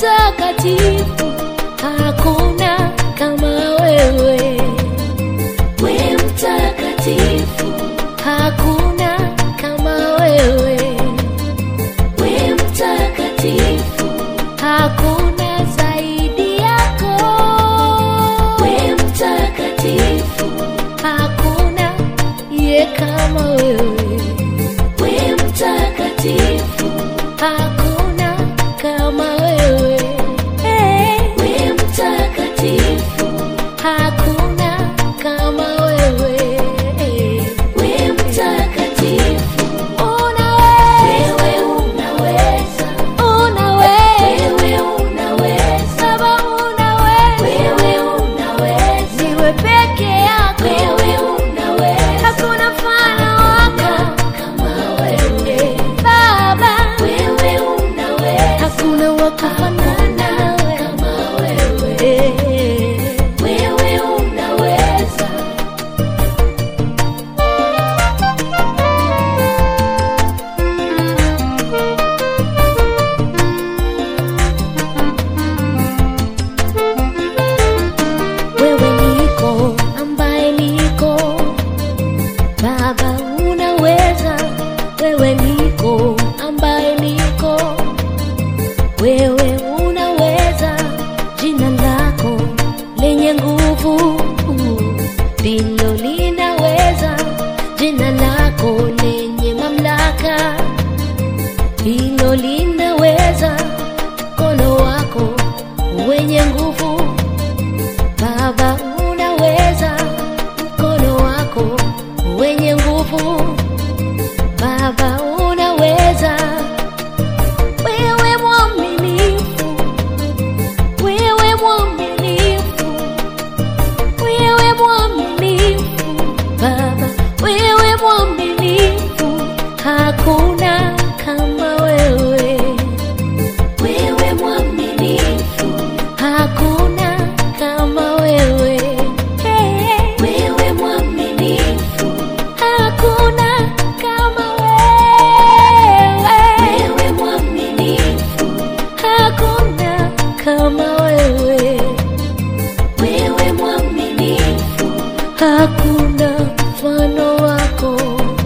mtakatifu, hakuna kama wewe. we mtakatifu, Hakuna kama wewe, we mtakatifu, hakuna zaidi yako. we mtakatifu, Hakuna ye kama wewe, we mtakatifu, hakuna kama wewe. Hey, we mtakatifu, hakuna kama wewe. we mtakatifu, Unaweza, wewe unaweza, unaweza, wewe unaweza, Baba unaweza, wewe unaweza, niwe peke yako, wewe unaweza, hakuna mfano wako kama wewe, Baba, wewe unaweza, hakuna wa kufanana nawe kama wewe, Eh. wewe unaweza. wewe niko ambaye niko baba unaweza wewe niko ambaye niko wewe unaweza jina lako lenye nguvu ndilo linaweza jina lako lenye mamlaka hilo linaweza mkono wako wenye nguvu Baba unaweza, mkono wako wenye nguvu. Baba unaweza, wewe mwaminifu, wewe mwaminifu, wewe mwaminifu, Baba wewe mwaminifu, hakuna kama wewe, Wewe mwaminifu, hakuna kama wewe. Hey. wewe mwaminifu, Hakuna kama wewe, wewe mwaminifu, hakuna kama wewe, wewe mwaminifu, hakuna mfano wako,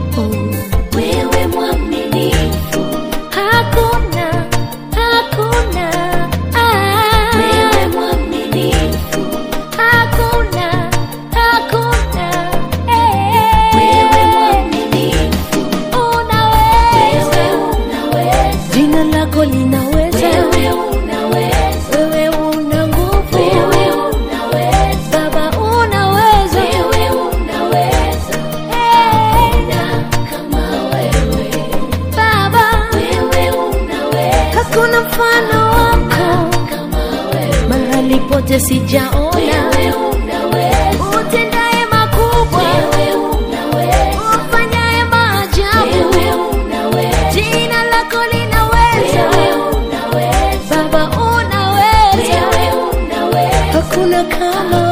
wewe mwaminifu, hakuna, hakuna, ah, wewe mwaminifu, hakuna, hakuna, wewe eh, mwaminifu, unaweza, wewe unaweza, jina lako linaweza, wewe unaweza, wewe una nguvu, wewe unaweza, Baba unaweza, wewe unaweza, Hey, na kama wewe, Baba, wewe unaweza, hakuna mfano wako kama wewe, mahali pote sijaona wewe unaweza, utendaye makubwa, wewe unaweza, ufanyaye maajabu, wewe unaweza, jina lako linaweza, wewe unaweza, Baba unaweza, wewe unaweza, hakuna kama